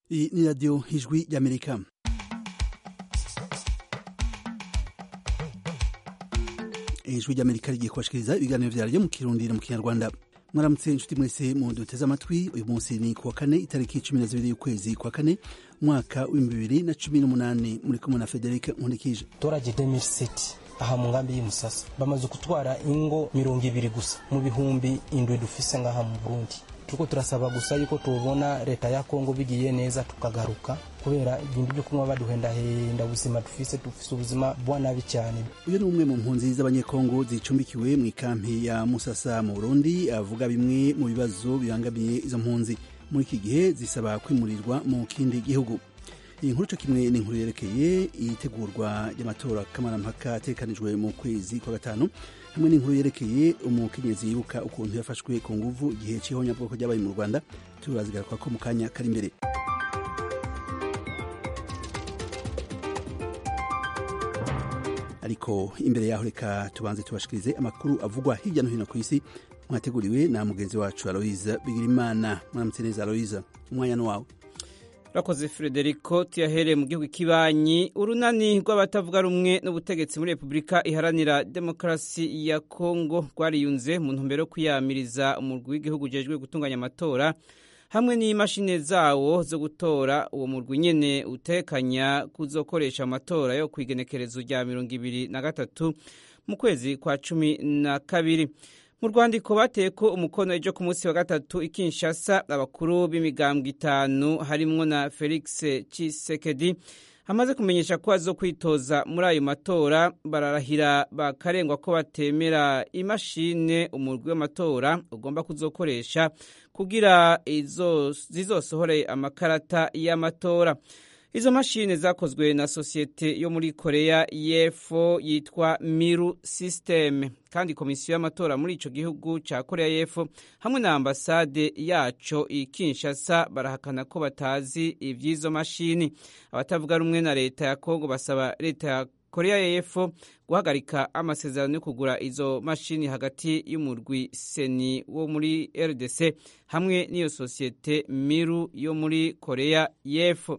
Iyi ni radiyo ijwi ry'amerika ijwi ry'amerika rigiye kubashikiriza ibiganiro vyaryo mu kirundi no mu kinyarwanda mwaramutse inshuti mwese mu duteze amatwi uyu munsi ni kuwa kane itariki cumi na zibiri y'ukwezi kwa kane umwaka w'ibihumbi bibiri na cumi n'umunani muri kumwe na federike nkurikije torage 2007 aha mu ngambi y'umusasa bamaze gutwara ingo mirongo ibiri gusa mu bihumbi indwi dufise ngaha mu burundi turiko turasaba gusa yuko tubona leta ya kongo bigiye neza tukagaruka kubera ibintu byo kunywa baduhendahenda ubuzima dufise dufise ubuzima bwa nabi cyane uyu ni umwe mu mpunzi z'abanyekongo zicumbikiwe mu ikampi ya musasa mu burundi avuga bimwe mu bibazo bibangamiye izo mpunzi muri iki gihe zisaba kwimurirwa mu kindi gihugu iyi nkuru co kimwe ni inkuru yerekeye itegurwa ry'amatora kamarampaka ategekanijwe mu kwezi kwa gatanu hamwe n'inkuru yerekeye umukenyezi yibuka ukuntu yafashwe ku nguvu igihe c'ihonyabwoko ryabaye mu rwanda turazigaruka ko mu kanya kari imbere ariko imbere yaho reka tubanze tubashikirize amakuru avugwa hirya no hino ku isi mwateguriwe na mugenzi wacu aloyiza bigirimana mwaramutse neza aloyiza umwanya ni wawe Rakoze Frederico tuyahereye mu gihugu kibanyi urunani rw'abatavuga rumwe n'ubutegetsi muri Republika iharanira demokarasi ya Kongo rwariyunze mu ntumbero yo kwiyamiriza umurwi w'igihugu ujejwe gutunganya amatora hamwe n'imashini zawo zo gutora uwo murwi nyene utekanya kuzokoresha amatora yo kwigenekerezo rya mirongo ibiri na gatatu mu kwezi kwa cumi na kabiri mu rwandiko bateye ko umukono ejo ku munsi wa gatatu i Kinshasa abakuru b'imigambwe itanu harimwo na Felix Tshisekedi amaze kumenyesha ko azo kwitoza muri ayo matora bararahira bakarengwa ko batemera imashine umurwi w'amatora ugomba kuzokoresha kugira zizosohore amakarata y'amatora izo mashine zakozwe na sosiyete yo muri korea y'epfo yitwa miru system kandi komisiyo y'amatora muri ico gihugu ca korea y'epfo hamwe na ambasade yaco i kinshasa barahakana ko batazi ivy'izo mashini abatavuga rumwe na leta ya kongo basaba leta ya korea y'epfo guhagarika amasezerano yo kugura izo mashini hagati y'umurwi seni wo muri rdc hamwe n'iyo sosiyete miru yo muri korea y'epfo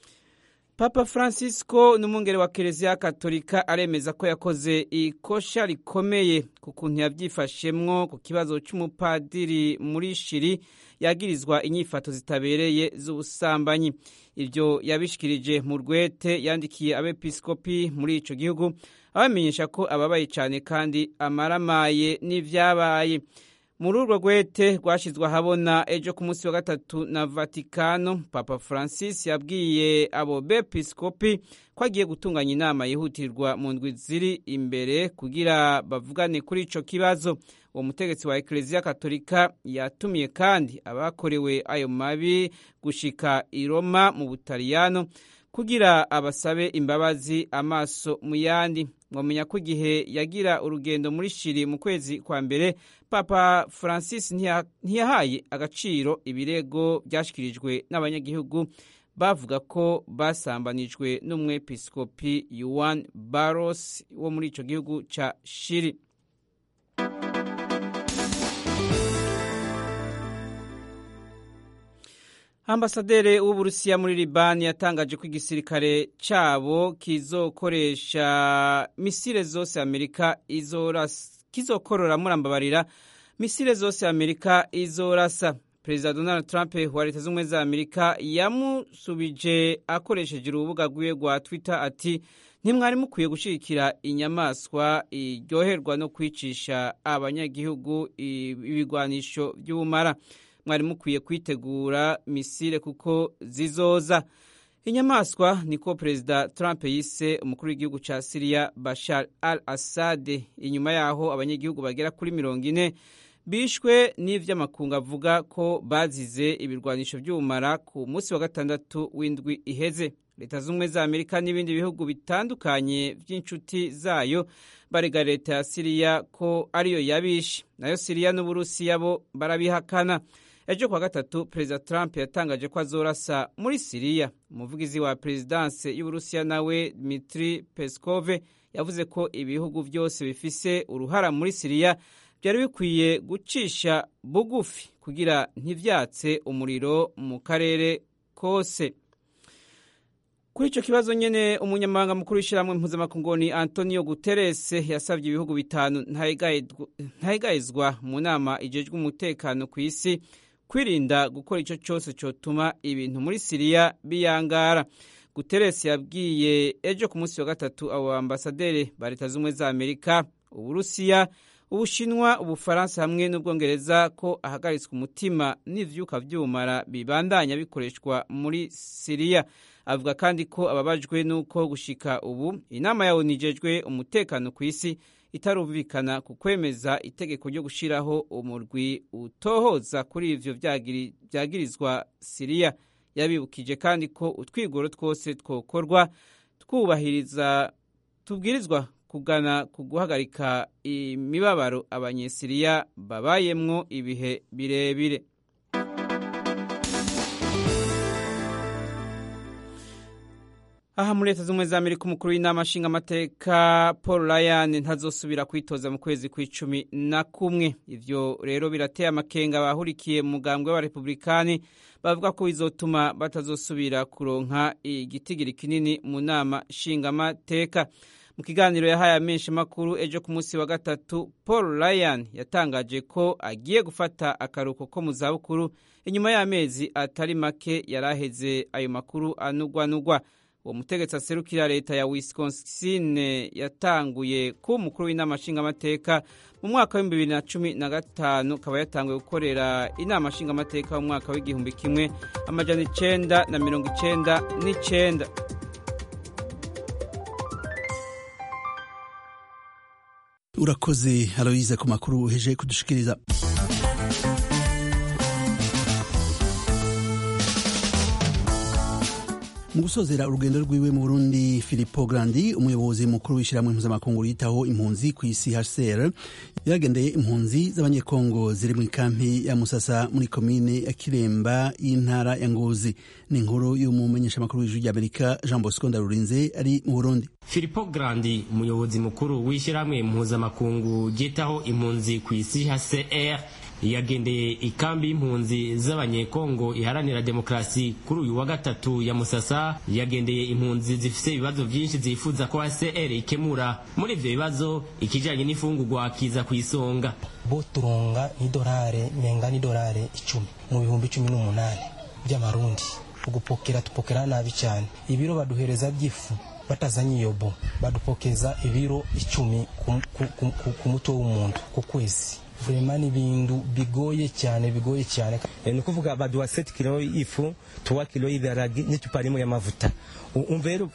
Papa Francisco n'umwungere wa Kiliziya Katolika aremeza ko yakoze ikosha rikomeye ku kuntu yavyifashemwo ku kibazo c'umupadiri muri Shiri yagirizwa inyifato zitabereye z'ubusambanyi. Ivyo yabishikirije mu rwete yandikiye abepiskopi muri ico gihugu abamenyesha ko ababaye cane kandi amaramaye n'ivyabaye. muri urwo rwete rwashyizwe ahabona ejo ku munsi wa gatatu na vatikano papa francis yabwiye abo bepiskopi ko agiye gutunganya inama yihutirwa mu ndwi ziri imbere kugira bavugane kuri ico kibazo uwo mutegetsi wa ekereziya katolika yatumiye kandi abakorewe ayo mabi gushika i roma mu butaliyano kugira abasabe imbabazi amaso mu yandi mwamenya ko igihe yagira urugendo muri shiri mu kwezi kwa mbere papa francis ntiyahaye agaciro ibirego byashyikirijwe n'abanyagihugu bavuga ko basambanijwe n'umwepiskopi yuan baros wo muri icyo gihugu cya shiri ambasaderi w'uburusiya muri libani yatangaje ko igisirikare cyabo kizokoresha misile zose amerika kizokorora murambabarira misile zose amerika izorasa perezida donald trump wa leta z'ubumwe za amerika yamusubije akoresheje urubuga rwiwe rwa twitter ati ntimwari mukwiye gushyigikira inyamaswa iryoherwa no kwicisha abanyagihugu ibigwanisho by'ubumara mwari mukwiye kwitegura misile kuko zizoza inyamaswa niko perezida trump yise umukuru w'igihugu cya siriya bashar al assad inyuma yaho abanyagihugu bagera kuri mirongo ine bishwe n'ivy'amakungu avuga ko bazize ibirwanisho by'ubumara ku munsi wa gatandatu w'indwi iheze leta z'ubumwe za amerika n'ibindi bihugu bitandukanye by'inshuti zayo barega leta ya siriya ko ariyo yabishe nayo siriya n'uburusiya bo barabihakana ejo kuwa gatatu perezida trump yatangaje ko azorasa muri siriya umuvugizi wa perezidanse y'uburusiya nawe dmitri peskove yavuze ko ibihugu byose bifise uruhara muri siriya byari bikwiye gucisha bugufi kugira ntivyatse umuriro mu karere kose kuri icyo kibazo nyine umunyamabanga mukuru w'ishyirahamwe mpuzamakungu ni antonio guterres yasabye ibihugu bitanu ntayigayizwa mu nama igejwe umutekano ku isi kwirinda gukora icyo cyose cyotuma ibintu muri siriya biyangara guterres yabwiye ejo ku munsi wa gatatu abo bambasaderi ba leta z'ubumwe za amerika uburusiya ubushinwa ubufaransa hamwe n'ubwongereza ko ahagaritswe umutima n'ivyuka vy'ubumara bibandanya bikoreshwa muri siriya avuga kandi ko ababajwe n'uko gushika ubu inama yawe nijejwe umutekano ku isi itarumvikana ku kwemeza itegeko ryo gushiraho umurwi utohoza kuri ivyo vyagirizwa siriya yabibukije kandi ko utwigoro twose twokorwa twubahiriza tubwirizwa kugana ku guhagarika imibabaro abanyesiriya babayemwo ibihe birebire aha muri leta z'ubumwe za amerika umukuru w'inama nshingamateka paul ryan ntazosubira kwitoza mu kwezi kw'icumi na kumwe ivyo rero birateye amakenga abahurikiye mu mugambwe w'abarepublikani bavuga ko bizotuma batazosubira kuronka igitigiri kinini mu nama nshingamateka mu kiganiro yahaye amenshi makuru ejo ku munsi wa gatatu paul ryan yatangaje ko agiye gufata akaruhuko ko mu zabukuru inyuma y'amezi atari make yari aheze ayo makuru anugwanugwa uwo mutegetsi aserukira leta ya wisconsin yatanguye kuba umukuru w'inama nshingamateka mu mwaka w'ibihumbi bibiri na cumi na gatanu akaba yatanguye gukorera inama nshingamateka mu mwaka w'igihumbi kimwe amajana icenda na mirongo icenda n'icenda urakoze aloyize ku makuru uheje kudushikiriza mu gusozera urugendo rwiwe mu burundi filipo grandi umuyobozi mukuru w'ishyirahamwe mpuzamakungu yitaho impunzi ku isi hcr yagendeye impunzi z'abanyekongo ziri mu ikampi ya musasa muri komine ya kiremba y'intara ya ngozi ni inkuru y'umumenyeshamakuru w'ijwi ry'amerika jean bosco ndarurinze ari mu burundi filipo grandi umuyobozi mukuru w'ishyirahamwe mpuzamakungu ryitaho impunzi ku isi hcr yagendeye ikambi y'impunzi z'abanyekongo iharanira demokarasi kuri uyu wa gatatu ya musasa yagendeye impunzi zifise ibibazo byinshi zifuza ko HCR ikemura muri ivyo bibazo ikijanye n'ifungurwa kiza ku isonga bo turonga idolare menga n'idolare icumi mu bihumbi cumi n'umunani by'amarundi ugupokera tupokera nabi cyane ibiro baduhereza by'ifu batazanye iyo bo badupokeza ibiro icumi ku, ku, ku, ku, ku mutwe w'umuntu ku kwezi vrema ni ibintu bigoye cyane bigoye cyane ni ukuvuga baduha 7 kilo y'ifu 3 kilo y'ibiharage n'ituparimo y'amavuta umva rero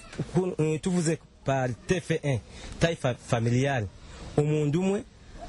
tuvuze par tf1 taille familiale umuntu umwe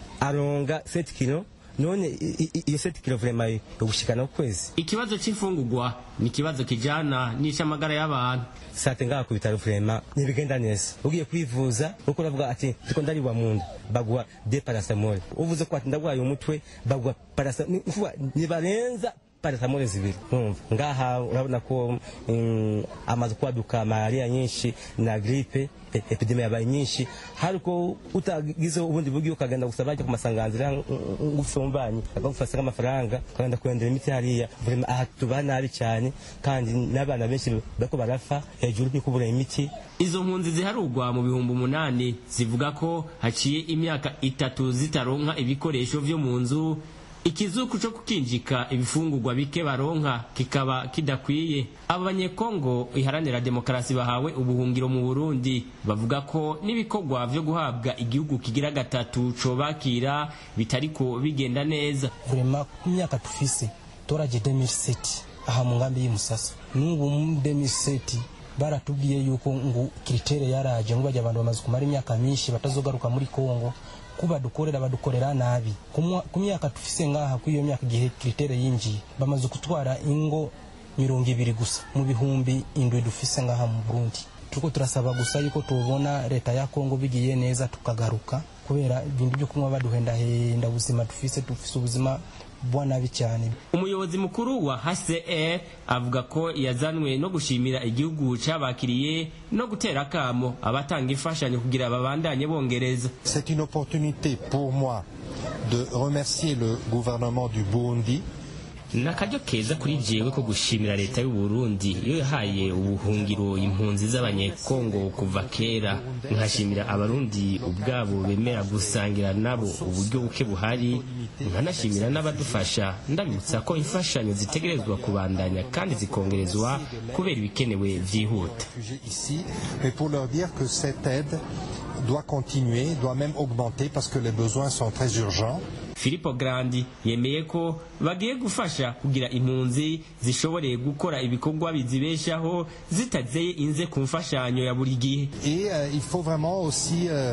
aronga 7 kilo none iyo 7 kilo vrema yogushikana ukwezi ikibazo c'imfungurwa ni ikibazo kijana n'ic'amagara y'abantu sate ngaha ku bitaro vrema ntibigenda neza ugiye kwivuza uko uravuga ati ndiko ndariwa mu nda baguha de parasamol uvuze ko ati ndagwaye umutwe baguha parasamol ntibarenza parasamole zibiri numva ngaha urabona ko um, amaze kwaduka malaria nyinshi na gripe epidemia yabaye nyinshi hariko utagize ubundi buryo ukagenda gusaba ku masanganzira ngufumbanye akagufasa nk'amafaranga ukagenda kurendera imiti hariya aha tuba nabi cyane kandi n'abana benshi bariko barafa hejuru yo kubura imiti izo mpunzi ziharugwa mu bihumbi umunani zivuga ko haciye imyaka itatu zitaronka ibikoresho vyo mu nzu ikizuku cyo kukinjika ibifungurwa bike baronka kikaba kidakwiye abo banyekongo iharanira demokarasi bahawe ubuhungiro mu burundi bavuga ko n'ibikorwa vyo guhabwa igihugu kigira gatatu cobakira bitariko bigenda neza vrema ku myaka tufise toraje 2007 aha mu ngambi y'umusasa n'ubu mu 2007 baratubwiye yuko ngo kiritere yaraje ngo bajya abantu bamaze kumara imyaka myinshi batazogaruka muri kongo kuba dukorera badukorera nabi ku myaka tufise ngaha kuri iyo myaka igihe kiritere yinjiye bamaze kutwara ingo mirongo ibiri gusa mu bihumbi indwi dufise ngaha mu burundi turiko turasaba gusa yuko tubona leta ya kongo bigiye neza tukagaruka kubera ibintu byo kunywa baduhendahenda ubuzima dufise dufise ubuzima bwa nabi cyane umuyobozi mukuru wa HCR avuga ko yazanwe no gushimira igihugu cabakiriye no gutera akamo abatanga imfashanyo kugira babandanye bongereza C'est une opportunité pour moi de remercier le gouvernement du Burundi ni akaryo keza kuri jewe ko gushimira leta y'u Burundi iyo yahaye ubuhungiro impunzi z'abanyekongo kuva kera nkashimira abarundi ubwabo bemera gusangira nabo uburyo buke buhari nkanashimira n'abadufasha ndabibutsa ko imfashanyo zitegerezwa kubandanya kandi zikongerezwa kubera ibikenewe vyihuta ici, mais pour leur dire que cette aide doit continuer, doit même augmenter parce que les besoins sont très urgents. Filippo Grandi yemeye ko bagiye gufasha kugira impunzi zishoboreye gukora ibikorwa bizibeshaho zitazeye inze ku mfashanyo ya buri gihe Et euh, il faut vraiment aussi euh,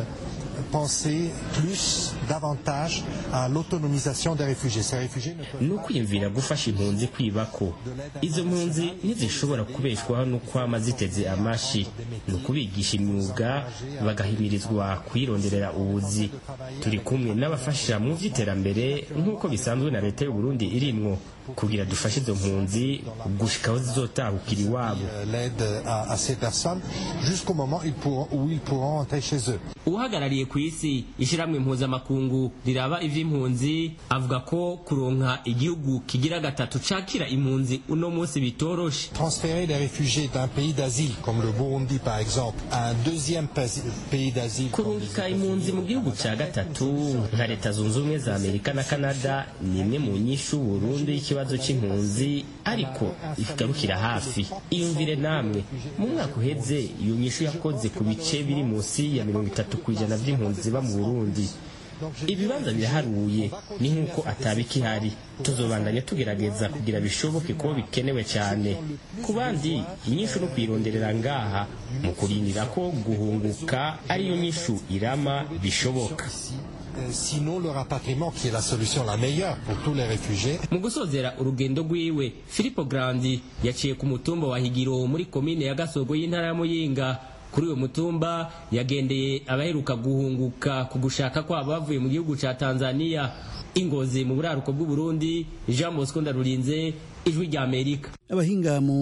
penser plus, davantage à l'autonomisation des réfugiés. Ces réfugiés ne peuvent ni ukwiyumvira gufasha impunzi kwibako izo mpunzi ntizishobora kubeshwaho n'ukwama ziteze amashi ni ukubigisha imyuga bagahimirizwa kuyironderera ubuzi turi kumwe n'abafasha mu by'iterambere nk'uko bisanzwe na leta y'u Burundi irimwo kugira dufashe izo mpunzi gushikaho zizotahukira iwabo euh, l'aide à, à ces personnes jusqu'au moment ils pourront- où ils pourront rentrer chez eux. uhagarariye ku isi ishyirahamwe mpuzamakungu riraba ivy'impunzi avuga ko kuronka igihugu kigira gatatu cakira impunzi uno munsi bitoroshe Transférer les réfugiés d'un pays d'asile, comme le Burundi par exemple, à un deuxième pays pays d'asile, comme les kurungika impunzi mu gihugu cya gatatu nka leta zunze ubumwe za amerika na canada ni imwe mu nyishu burundu y'ikibazo cy'impunzi ariko igarukira hafi iyumvire namwe mu mwaka uheze iyo nyishu yakoze ku bice biri munsi ya mirongo itatu ku ijana by'impunzi ziba mu burundi ibibanza biraharuye ni nk'uko atabikihari tuzobandanya tugerageza kugira bishoboke ko bikenewe cyane ku bandi inyishu no kuyironderera ngaha mu kurindira ko guhunguka ariyo nyishu irama bishoboka Euh, Sinon, le rapatriement, qui est la solution la meilleure pour tous les réfugiés, mu gusozera urugendo rwiwe filipo grandi yaciye ku mutumba wa higiro muri komine ya gasogo y'intara ya muyinga kuri uyu mutumba yagendeye abaheruka guhunguka ku gushaka kwabo bavuye mu gihugu ca tanzania ingozi mu buraruko bw'uburundi jean bosco ndarurinze ijwi rya amerika abahinga mu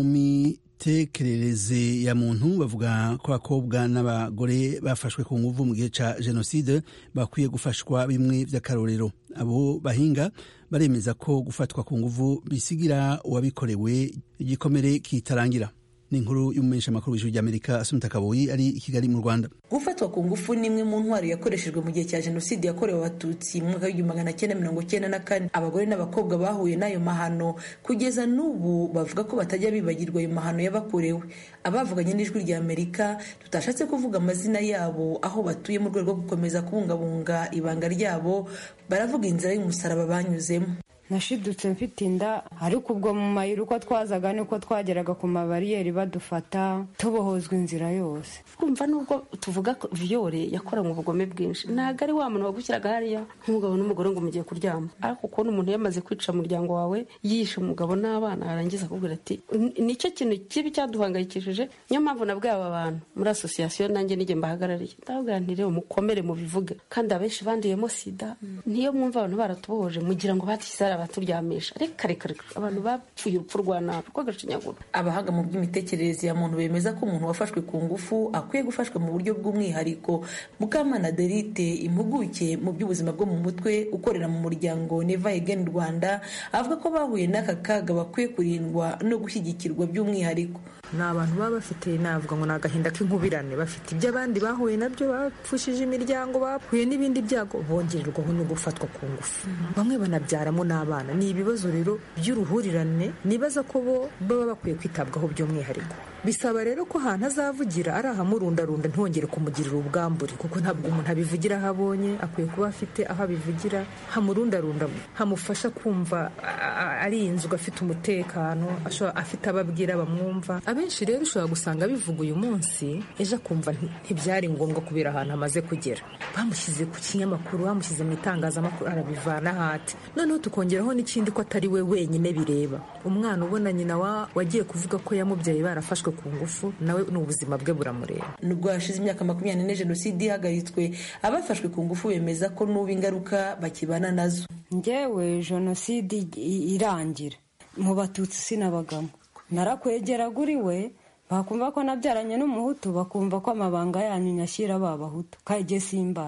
mitekerereze ya muntu bavuga ko abakobwa n'abagore bafashwe ku nguvu mu gihe ca jenoside bakwiye gufashwa bimwe vy'akarorero abo bahinga baremeza ko gufatwa ku nguvu bisigira uwabikorewe igikomere kitarangira ni inkuru y'umumenyesha makuru w'ijuru ry'amerika asumta kaboyi ari i kigali mu rwanda gufatwa ku ngufu ni imwe mu ntwaro yakoreshejwe mu gihe cya jenoside yakorewe abatutsi mu mwaka w'igihumbi magana cyenda mirongo cyenda na kane abagore n'abakobwa bahuye n'ayo mahano kugeza n'ubu bavuga ko batajya bibagirwa ayo mahano yabakorewe abavuganye n'ijwi rya amerika tutashatse kuvuga amazina yabo aho batuye mu rwego rwo gukomeza kubungabunga ibanga ryabo baravuga inzira y'umusaraba banyuzemo nashidutse mfite inda ariko ubwo mu mayira uko twazaga niko twageraga ku mabariyeri badufata tubohozwa inzira yose kumva nubwo tuvuga ko viyore yakoranywe ubugome bwinshi ntabwo ari wa muntu wagushyiraga hariya nk'umugabo n'umugore ngo mugiye kuryama ariko kubona umuntu yamaze kwica umuryango wawe yishe umugabo n'abana arangiza akubwira ati nicyo kintu kibi cyaduhangayikishije niyo mpamvu nabwiye aba bantu muri asosiyasiyo nanjye n'igihe mbahagarariye ndababwira nti rero mukomere mubivuge kandi abenshi banduyemo sida niyo mwumva abantu baratubohoje mugira ngo batishyize abaturyamisha reka reka reka abantu bapfuye urupfu rwa nabi rw'agashinyaguro abahanga mu by'imitekerereze ya muntu bemeza ko umuntu wafashwe ku ngufu akwiye gufashwa mu buryo bw'umwihariko mukamana derite impuguke mu by'ubuzima bwo mu mutwe ukorera mu muryango neva again rwanda avuga ko bahuye n'aka kaga bakwiye kurindwa no gushyigikirwa by'umwihariko ni abantu baba bafite navuga ngo ni agahinda k'inkubirane bafite ibyo abandi bahuye nabyo bapfushije imiryango bahuye n'ibindi byago bongererwaho no gufatwa ku ngufu bamwe banabyaramo n'abana ni ibibazo rero by'uruhurirane nibaza ko bo baba bakwiye kwitabwaho by'umwihariko bisaba rero ko ahantu azavugira ari ahamurundarunda ntongere kumugirira ubwambure kuko ntabwo umuntu abivugira aho abonye akwiye kuba afite aho abivugira hamurundarunda hamufasha kumva arinzwe afite umutekano afite ababwira bamwumva abenshi rero ushobora gusanga bivuga uyu munsi ejo akumva ntibyari ngombwa kubera ahantu amaze kugera bamushyize ku kinyamakuru bamushyize mu itangazamakuru arabivana hati noneho tukongeraho n'ikindi ko atari we wenyine bireba umwana ubona nyina wagiye kuvuga ko yamubyaye barafashwe ku ngufu nawe ni ubuzima bwe buramureba nubwo hashize imyaka makumyabiri n'ine jenoside ihagaritswe abafashwe ku ngufu bemeza ko n'ubu ingaruka bakibana nazo ngewe jenoside irangira mu batutsi sinabagamo narakwegeraga uri we bakumva ko nabyaranye n'umuhutu bakumva ko amabanga yanyu nyashyira ba bahutu kajye simbazi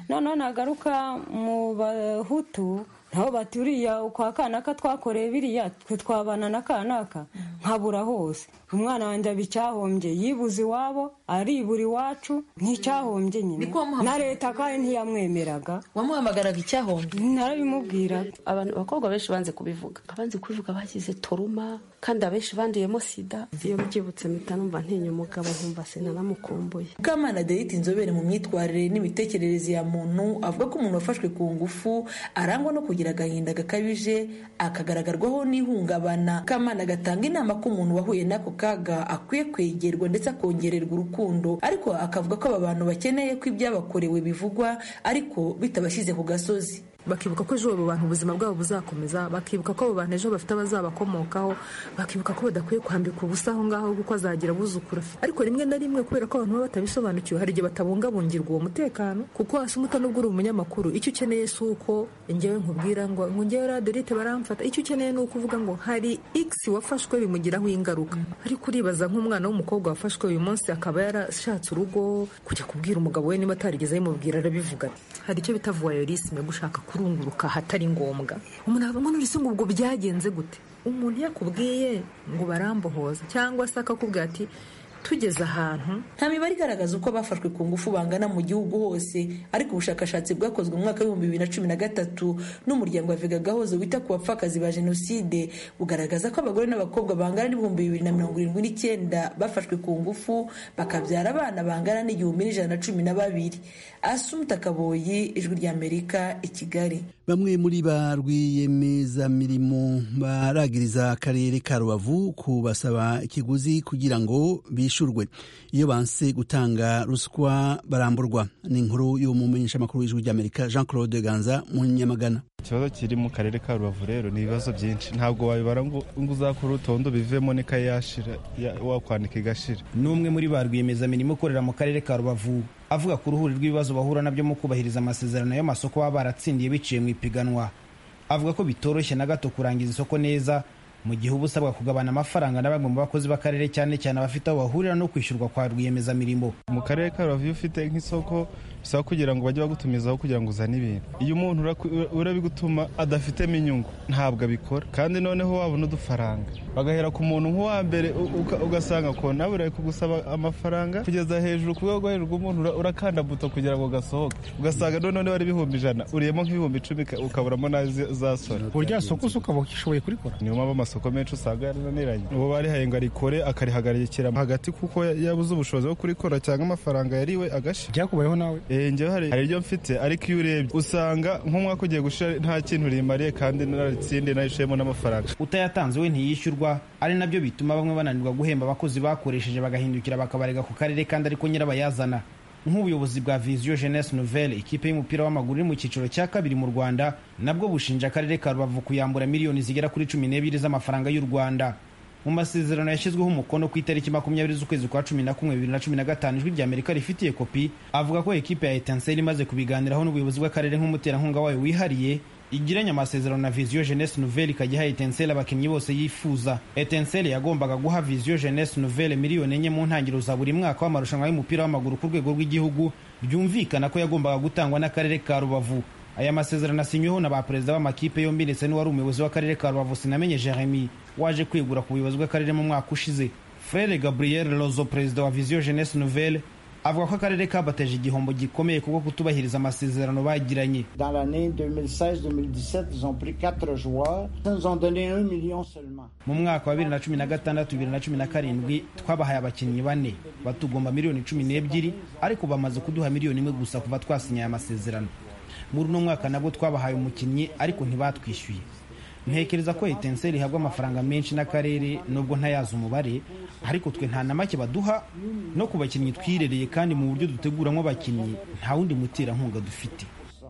noneho nagaruka mu bahutu nabo bati uriya kwa kanaka twakoreye biriya twe twabana na kanaka nkabura hose umwana wanjye aba icyahombye yibuze iwabo aribura iwacu nk'icyahombye nyine na leta kandi ntiyamwemeraga wamuhamagaraga icyahombye narabimubwira abantu abakobwa benshi banze kubivuga abanze kubivuga bagize toruma kandi abenshi banduyemo sida iyo mbyibutse mpita numva ntinya umugabo nkumva sinanamukumbuye mukamana derita inzobere mu myitwarire n'imitekerereze ya muntu avuga ko umuntu wafashwe ku ngufu arangwa no kugira agahinda gakabije akagaragarwaho n'ihungabana mukamana agatanga inama ko umuntu wahuye n'ako kaga akwiye kwegerwa ndetse akongererwa urukundo ariko akavuga ko aba bantu bakeneye ko ibyabakorewe bivugwa ariko bitabashyize ku gasozi bakibuka ko ejo abo bantu ubuzima bwabo buzakomeza bakibuka ko abo bantu ejo bafite abazabakomokaho bakibuka ko badakwiye kwambika ubusa aho ngaho kuko azagira abuzukuru afite ariko rimwe na rimwe kubera ko abantu baba batabisobanukiwe hari igihe batabungabungirwa uwo mutekano kuko hasi umuto nubwo uri umunyamakuru icyo ukeneye si uko ngewe nkubwira ngo ngo ngewe raderite baramfata icyo ukeneye ni uko uvuga ngo hari x wafashwe bimugiraho ingaruka ariko uribaza nk'umwana w'umukobwa wafashwe uyu munsi akaba yarashatse urugo kujya kubwira umugabo we niba atarigeze abimubwira arabivuga hari icyo bita voyeurisme gushaka kurunguruka ahatari ngombwa umuntu avuga ngo nurese ngo ubwo byagenze gute umuntu yakubwiye ngo barambohoza cyangwa se akakubwira ati tugeze ahantu nta mibare igaragaza uko abafashwe ku ngufu bangana mu gihugu hose ariko ubushakashatsi bwakozwe mu mwaka w'ibihumbi bibiri na cumi na gatatu n'umuryango wa vega gahozo wita ku bapfakazi ba jenoside bugaragaza ko abagore n'abakobwa bangana n'ibihumbi bibiri na mirongo irindwi n'icyenda bafashwe ku ngufu bakabyara abana bangana n'igihumbi n'ijana na cumi na babiri asumuta kaboyi ijwi ry'amerika i kigali bamwe muri ba rwiyemezamirimo baragiriza akarere ka rubavu kubasaba ikiguzi kugira ngo bishurwe iyo banse gutanga ruswa baramburwa ni inkuru y'umumenyeshamakuru w'ijwi ry'amerika jean claude ganza mu nyamagana ikibazo kiri mu karere ka rubavu rero ni ibibazo byinshi ntabwo wabibara ngo uzakore urutondo bivemo n'ikayi yashira wakwandika igashira n'umwe muri ba rwiyemezamirimo ukorera mu karere ka rubavu avuga ku ruhuri rw'ibibazo bahura nabyo mu kubahiriza amasezerano y'amasoko baba baratsindiye biciye mu ipiganwa avuga ko bitoroshye na gato kurangiza isoko neza mu gihe uba usabwa kugabana amafaranga na bamwe mu bakozi b'akarere cyane cyane abafite aho bahurira no kwishyurwa kwa rwiyemezamirimo mu karere ka rubavu iyo ufite nk'isoko bisaba kugira ngo bajye bagutumizaho kugira ngo uzane ibintu iyo umuntu urabigutuma adafitemo inyungu ntabwo abikora kandi noneho wabona udufaranga bagahera ku muntu nk'uwa mbere ugasanga ko nawe uri kugusaba amafaranga kugeza hejuru ku rwego rwo hejuru rw'umuntu urakanda buto kugira ngo gasohoke ugasanga noneho niba ari ibihumbi ijana uriyemo nk'ibihumbi icumi ukaburamo n'azasora urya soko se ukaba ushoboye kurikora niyo mpamvu amasoko menshi usanga yarananiranye uwo barihaye ngo arikore akarihagarikira hagati kuko yabuze ubushobozi bwo kurikora cyangwa amafaranga yariwe agasha byakubayeho nawe njyewe hari iryo mfite ariko iyo urebye usanga nk'umwaka ugiye gushira nta kintu rimariye kandi naratsindiye narishemo n'amafaranga utayatanze we ntiyishyurwa ari nabyo bituma bamwe bananirwa guhemba abakozi bakoresheje bagahindukira bakabarega ku karere kandi ariko nyirabayazana nk'ubuyobozi bwa viziyo jeunesse nouvelle ikipe y'umupira w'amaguru iri mu cyiciro cya kabiri mu rwanda nabwo bushinja akarere ka rubavu kuyambura miliyoni zigera kuri cumi n'ebyiri z'amafaranga y'u rwanda mu masezerano yashyizweho umukono ku itariki makumyabiri z'ukwezi kwa cumi na kumwe bibiri na cumi na gatanu ijwi rya amerika rifitiye kopi avuga ko ekipe ya etanseri imaze kubiganiraho n'ubuyobozi bw'akarere nk'umuterankunga wayo wihariye igiranye amasezerano na viziyo jeunesse nouvelle ikajya iha etanseri abakinnyi bose yifuza etanseri yagombaga guha viziyo jeunesse nouvelle miliyoni enye mu ntangiriro za buri mwaka w'amarushanwa y'umupira w'amaguru ku rwego rw'igihugu byumvikana ko yagombaga gutangwa n'akarere ka rubavu aya masezerano asinyweho na ba perezida b'amakipe yombi ndetse n'uwari umuyobozi w'akarere ka rubavu sinamenye jeremy waje kwegura ku buyobozi bw'akarere mu mwaka ushize frere gabriel lozo perezida wa viziyo jeunesse nouvelle avuga ko akarere kabateje igihombo gikomeye kuko kutubahiriza amasezerano bagiranye Dans l'année 2016-2017, ils ont pris 4 joueurs. Ils nous ont donné 1 million seulement. mu mwaka wa bibiri na cumi na gatandatu bibiri na cumi na karindwi twabahaye abakinnyi bane batugomba miliyoni cumi n'ebyiri ariko bamaze kuduha miliyoni imwe gusa kuva twasinyaye amasezerano muri uno mwaka nabwo twabahaye umukinnyi ariko ntibatwishyuye ntekereza ko etenseri ihabwa amafaranga menshi n'akarere nubwo ntayazi umubare ariko twe nta na make baduha no ku bakinnyi twirereye kandi mu buryo duteguramo abakinnyi nta wundi muterankunga dufite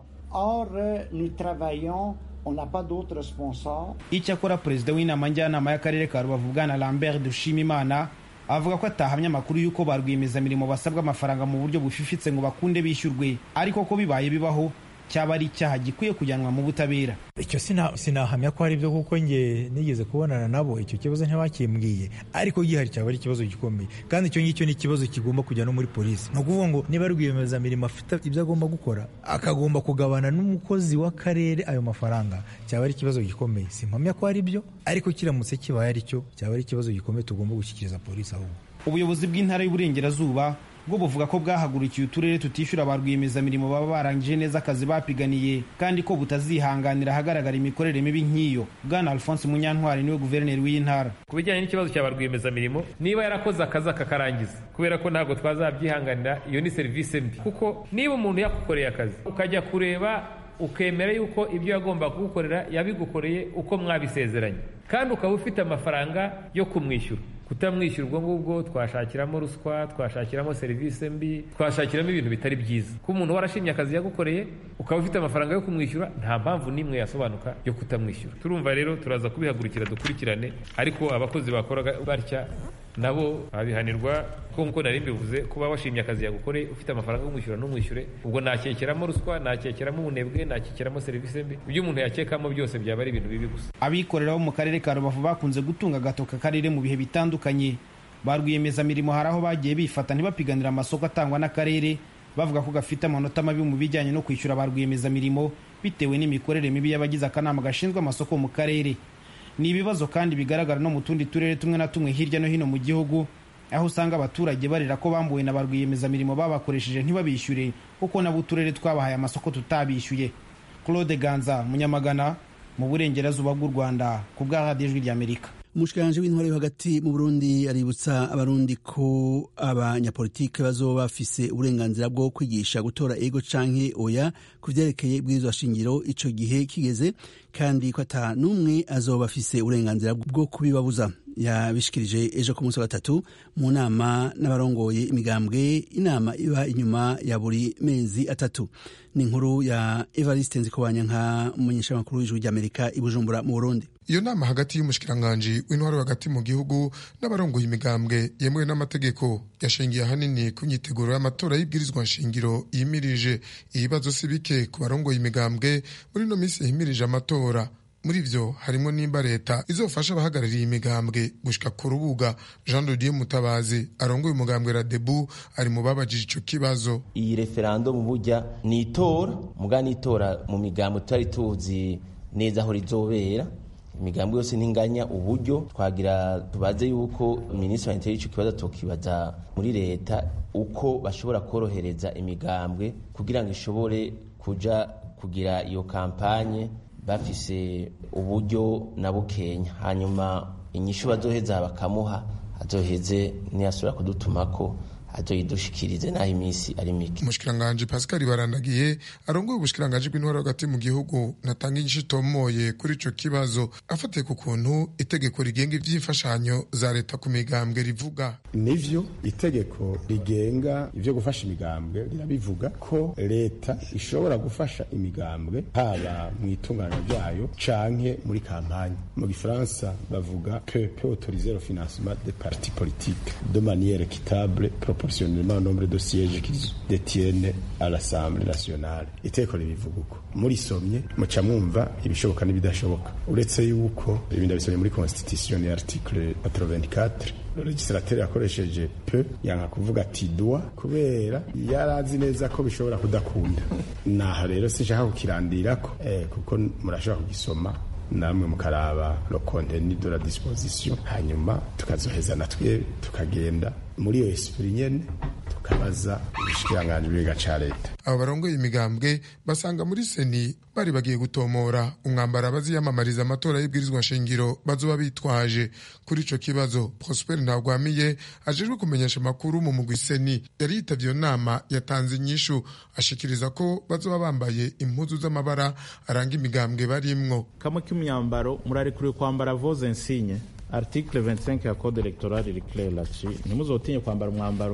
Or, euh, nous travaillons, on n'a pas d'autres sponsors. icyakora perezida w'inama njyanama y'akarere ka rubavu bwana lambert dushimimana avuga ko atahamya amakuru y'uko ba rwiyemezamirimo basabwa amafaranga mu buryo bufifitse ngo bakunde bishyurwe ariko ko bibaye bibaho cyaba ari icyaha gikwiye kujyanwa mu butabera icyo sinahamya ko ari byo kuko nge nigeze kubonana nabo icyo kibazo ntibakimbwiye ariko gihari cyaba ari ikibazo gikomeye kandi icyo ngicyo ni ikibazo kigomba kujya no muri polisi ni ukuvuga ngo niba rwiyemezamirimo afite ibyo agomba gukora akagomba kugabana n'umukozi w'akarere ayo mafaranga cyaba ari ikibazo gikomeye simpamya ko ari byo ariko kiramutse kibaye ari cyo cyaba ari ikibazo gikomeye tugomba gushyikiriza polisi ahubwo ubuyobozi bw'intara y'uburengerazuba bwo buvuga ko bwahagurukiye uturere tutishyura ba rwiyemezamirimo baba barangije neza akazi bapiganiye kandi ko butazihanganira ahagaragara imikorere mibi nk'iyo bwana alphonse munyantwari niwe guverineri w'iyi ntara ku bijyanye n'ikibazo cya ba rwiyemezamirimo niba yarakoze akazi akakarangiza kubera ko ntabwo twazabyihanganira iyo ni serivisi mbi kuko niba umuntu yagukoreye akazi ukajya kureba ukemera yuko ibyo yagomba kugukorera yabigukoreye uko mwabisezeranye kandi ukaba ufite amafaranga yo kumwishyura kutamwishyura ubwo ngubwo twashakiramo ruswa twashakiramo serivisi mbi twashakiramo ibintu bitari byiza ko umuntu warashimye akazi yagukoreye ukaba ufite amafaranga yo kumwishyura nta mpamvu n'imwe yasobanuka yo kutamwishyura turumva rero turaza kubihagurukira dukurikirane ariko abakozi bakoraga batya nabo babihanirwa ko nkuko nari mbivuze kuba washimye akazi yagukoreye ufite amafaranga yo kumwishyura n'umwishyure ubwo nakekeramo ruswa nakekeramo ubunebwe nakekeramo serivisi mbi ibyo umuntu yakekamo byose byaba ari ibintu bibi gusa abikorera bo mu karere ka rubavu bakunze gutunga agatoka akarere mu bihe bitandukanye ba rwiyemezamirimo hari aho bagiye bifata ntibapiganira amasoko atangwa n'akarere bavuga ko gafite amanota mabi mu bijyanye no kwishyura ba rwiyemezamirimo bitewe n'imikorere mibi y'abagize akanama gashinzwe amasoko mu karere ni ibibazo kandi bigaragara no mu tundi turere tumwe na tumwe hirya no hino mu gihugu aho usanga abaturage barira ko bambuwe na ba rwiyemezamirimo babakoresheje ntibabishyure kuko nabo uturere twabahaye amasoko tutabishyuye claude ganza munyamagana mu burengerazuba bw'u rwanda ku bwa radiyo ijwi ry'amerika umushikiranje w'intwari yo hagati mu burundi aributsa abarundi ko abanyapolitike bazoba bafise uburenganzira bwo kwigisha gutora ego canke oya ku vyerekeye ibwirizwa shingiro ico gihe kigeze kandi ko ata n'umwe azoba afise uburenganzira bwo kubibabuza yabishikirije ejo ku munsi wa gatatu mu nama n'abarongoye imigambwe inama iba inyuma ya buri mezi atatu ni inkuru ya evariste nzikobanya nka umumenyeshamakuru w'ijuru ry'amerika i bujumbura mu burundi iyo nama hagati y'umushikiranganji w'intwaro hagati mu gihugu n'abarongoye imigambwe yemewe n'amategeko yashingiye ahanini ku myiteguro y'amatora y'ibwirizwa nshingiro yimirije ibibazo si bike ku barongoye imigambwe muri ino minsi yimirije amatora muri vyo harimo nimba leta izofasha abahagarariye imigambwe gushika ku rubuga jean de dieu mutabazi arongoye umugambwe radebu ari mu babajije ico kibazo iyi referandumu burya ni itora muga ni itora mu migambwe tutari tuzi neza aho rizobera imigambi yose ntinganya uburyo twagira tubaze yuko minisitiri wa interi ico kibazo tokibaza muri leta uko bashobora korohereza imigambwe kugira ngo ishobore kuja kugira iyo kampanye bafise uburyo na bukenya hanyuma inyishu bazoheza bakamuha azoheze niyasubira kudutumako azoyidushikirize naho iminsi ari mike umushikiranganji pascal barandagiye arongoye ubushikiranganji bw'intwaro hagati mu gihugu natanga inyishu itomoye kuri ico kibazo afatiye ku kuntu itegeko rigenga ivy'imfashanyo za leta ku migambwe rivuga nivyo itegeko rigenga ivyo gufasha imigambwe rirabivuga ko leta ishobora gufasha imigambwe haba mu itunganya ryayo canke muri kampanye mu gifaransa bavuga que peut autoriser le financement des partis politiques de manière équitable proportionnellement au nombre de sièges qu'ils détiennent à l'Assemblée nationale iteko ribivuga uko murisomye muca mwumva ibishoboka n'ibidashoboka uretse yuko ibindi bisomye muri constitution ya article 84 le legislateur yakoresheje pe yanka kuvuga ati dua kubera yarazi neza ko bishobora kudakunda naho rero sinshaka kukirandirako eh, kuko murashobora kugisoma namwe mukaraba lo contenu de la disposition hanyuma tukazoheza natwe tukagenda muri iyo esprit nyene tukabaza ubushikiranganji bw'iga ca leta abo barongoye imigambwe basanga muri seni bari bagiye gutomora umwambaro abaziyamamariza amatora y'ibwirizwa nshingiro bazoba bitwaje kuri ico kibazo prosper ntagwamiye ajejwe kumenyesha amakuru mu mugwi seni yari yitavye iyo nama yatanze inyishu ashikiriza ko bazoba bambaye impuzu z'amabara aranga imigambwe barimwo kamwe k'imyambaro murarekuriwe kwambara voze insigne article 25 ya code electoral iri clair là-dessus ntimuzotinye kwambara umwambaro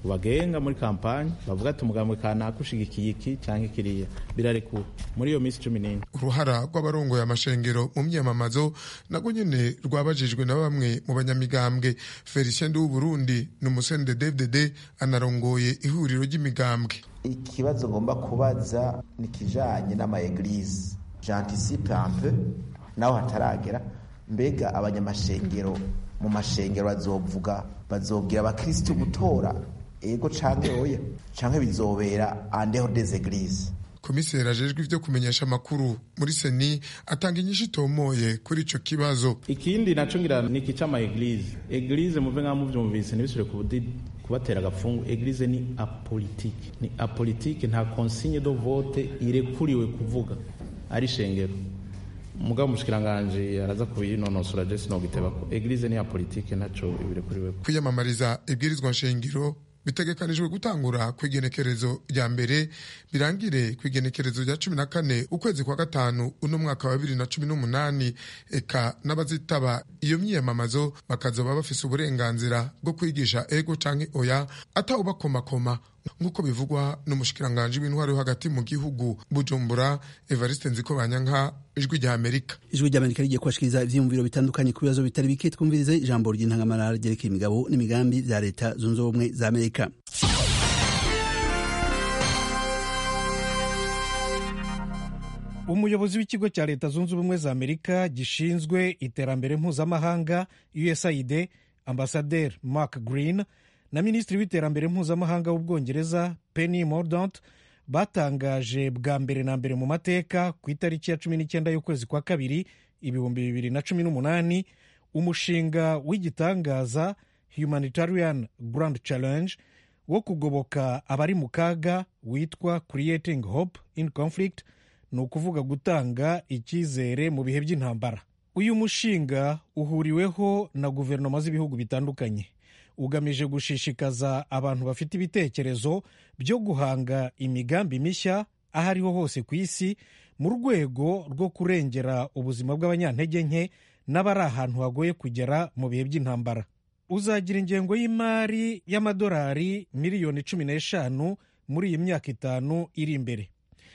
bagenga muri kampani bavuga ati umugambwe kanaka ushigikiye iki cyangwa ikiriya birarekuwe muri iyo minsi cumi n'ine uruhara rw'abarongoye amashengero mu myamamazo nabwo nyene rwabajijwe na bamwe mu banyamigambwe felicien w'uburundi ni umusende dvdd anarongoye ihuriro ry'imigambwe ikibazo ngomba kubaza ni kijanye n'amaeglise jantisipe un peu naho hataragera mbega abanyamashengero mu mashengero bazovuga bazobwira abakristu gutora ego canke oya canke bizobera andeho des eglises komiseri ajejwe ivyo kumenyesha amakuru muri seni atanga inyishu itomoye kuri ico kibazo ikindi naco ngira ni iki c'amaeglise eglise muve nka muvyumvise ntibisubire kubudi kubatera agapfungu eglise ni apolitike ni apolitike nta consigne de vote irekuriwe kuvuga ari shengero mugabo umushikiranganje araza kubinonosora je sinogitebako eglise ni apolitike ntaco ibirekuriwe kwiyamamariza ibwirizwa nshingiro bitegekanijwe gutangura ku igenekerezo rya mbere birangire ku igenekerezo rya cumi na kane ukwezi kwa gatanu uno mwaka wa bibiri na cumi n'umunani eka n'abazitaba iyo myiyamamazo bakazoba bafise uburenganzira bwo kwigisha ego canke oya atawubakomakoma nk'uko bivugwa n'umushikiranganji w'intwari yo hagati mu gihugu bujumbura evariste nziko banyanka ijwi rya amerika ijwi rya amerika rigiye kubashikiriza ivyiyumviro bitandukanye ku bibazo bitari bike twumvirize ijambo ry'intangamarara ryerekeye imigabo n'imigambi vya leta zunze ubumwe za amerika umuyobozi w'ikigo cya leta zunze ubumwe za amerika gishinzwe iterambere mpuzamahanga usaid ambasaderi mark green na minisitiri w'iterambere mpuzamahanga w'ubwongereza penny mordaunt batangaje bwa mbere na mbere mu mateka ku itariki ya cumi n'icyenda y'ukwezi kwa kabiri ibihumbi bibiri na cumi n'umunani umushinga w'igitangaza humanitarian grand challenge wo kugoboka abari mu kaga witwa creating hope in conflict ni ukuvuga gutanga icyizere mu bihe by'intambara uyu mushinga uhuriweho na guverinoma z'ibihugu bitandukanye ugamije gushishikaza abantu bafite ibitekerezo byo guhanga imigambi mishya aho ariho hose ku isi mu rwego rwo kurengera ubuzima bw'abanyantege nke n'abari ahantu hagoye kugera mu bihe by'intambara uzagira ingengo y'imari y'amadolari miliyoni cumi n'eshanu muri iyi myaka itanu iri imbere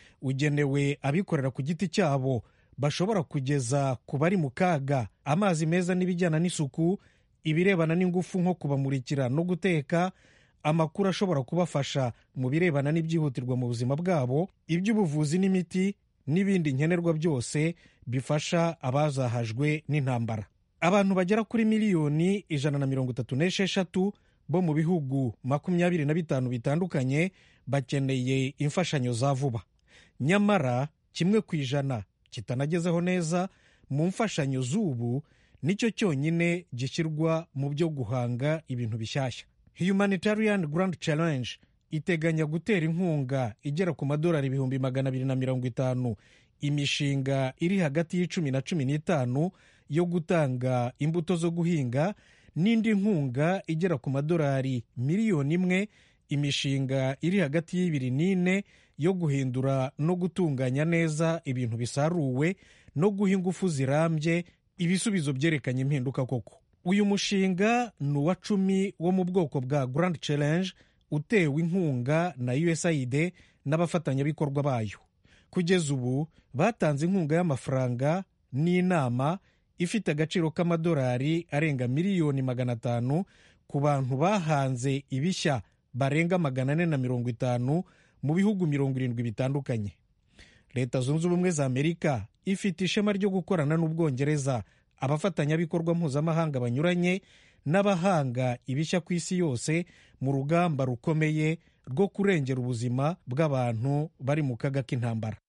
ugenewe abikorera ku giti cyabo bashobora kugeza ku bari mu kaga amazi meza n'ibijyana n'isuku ibirebana n'ingufu nko kubamurikira no guteka amakuru ashobora kubafasha mu birebana n'ibyihutirwa mu buzima bwabo iby'ubuvuzi n'imiti n'ibindi nkenerwa byose bifasha abazahajwe n'intambara abantu bagera kuri miliyoni ijana na mirongo itatu n'esheshatu bo mu bihugu makumyabiri na bitanu bitandukanye bakeneye imfashanyo za vuba nyamara kimwe ku ijana kitanagezeho neza mu mfashanyo z'ubu nicyo cyonyine gishyirwa mu byo guhanga ibintu bishyashya humanitarian grand challenge iteganya gutera inkunga igera ku madolari ibihumbi magana abiri na mirongo itanu imishinga iri hagati y'icumi na cumi n'itanu yo gutanga imbuto zo guhinga n'indi nkunga igera ku madolari miliyoni imwe imishinga iri hagati y'ibiri n'ine yo guhindura no gutunganya neza ibintu bisaruwe no guha ingufu zirambye ibisubizo byerekanye impinduka koko uyu mushinga ni uwa cumi wo mu bwoko bwa grand challenge utewe inkunga na usaid n'abafatanyabikorwa bayo kugeza ubu batanze inkunga y'amafaranga n'inama ifite agaciro k'amadolari arenga miliyoni magana atanu ku bantu bahanze ibishya barenga magana ane na mirongo itanu mu bihugu mirongo irindwi bitandukanye leta zunze ubumwe za amerika ifite ishema ryo gukorana n'ubwongereza abafatanyabikorwa mpuzamahanga banyuranye n'abahanga ibishya ku isi yose mu rugamba rukomeye rwo kurengera ubuzima bw'abantu bari mu kaga k'intambara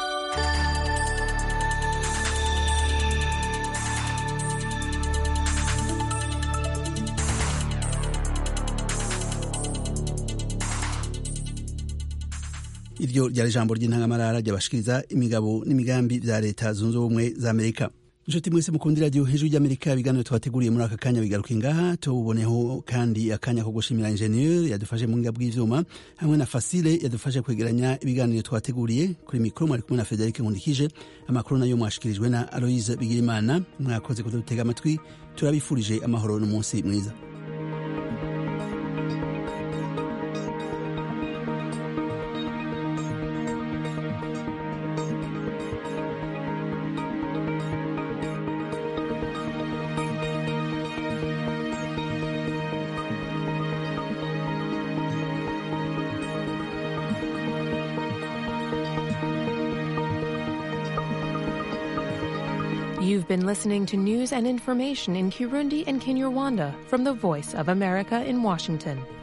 iryo ryari ijambo ry'intangamarara ryabashikiriza imigabo n'imigambi bya leta zunze ubumwe za amerika inshuti mwese mukunda iradiyo hejuru ry'amerika ibiganiro twateguriye muri aka kanya bigaruka ingaha tububoneho kandi akanya ko gushimira injeniyeri yadufashe mu buhinga bw'ivyuma hamwe na fasile yadufashe kwegeranya ibiganiro twateguriye kuri mikoro mwari kumwe na frederic nkundikije amakuru nayo mwashikirijwe na aloise bigirimana mwakoze kudutega amatwi turabifurije amahoro n'umunsi mwiza You've been listening to news and information in Kirundi and Kinyarwanda from the Voice of America in Washington.